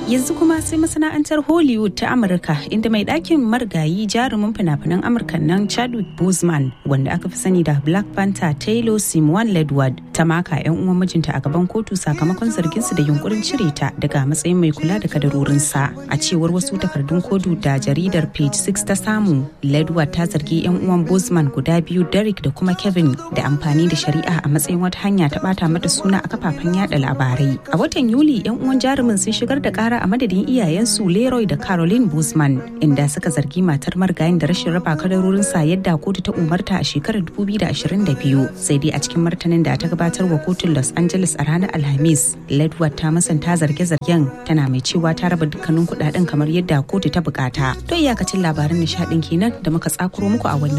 yanzu kuma sai masana'antar hollywood ta amurka inda mai ɗakin marigayi jarumin fina-finan amurka nan chadwick boseman wanda aka fi sani da black panther taylor simon ledward ta maka 'yan uwan mijinta a gaban kotu sakamakon zarginsu da yunkurin cire ta daga matsayin mai kula da kadarorinsa a cewar wasu takardun kodu da jaridar page 6 ta samu ledward ta zargi 'yan uwan boseman guda biyu derek da kuma kevin da amfani da shari'a a matsayin wata hanya ta bata mata suna a kafafen yada labarai a watan yuli 'yan uwan jarumin sun shigar da kara a madadin iyayensu Leroy da Caroline Boozman inda suka zargi matar marigayin da rashin raba kadarorin sa yadda kotu ta umarta a shekarar 2022 sai dai a cikin martanin da ta gabatar wa kotun Los Angeles a ranar Alhamis Ledward ta masanta zarge-zargen tana mai cewa ta raba dukkanin kudaden kamar yadda kotu ta bukata to iyakacin labaran nishadin kenan da muka tsakuro muku a wannan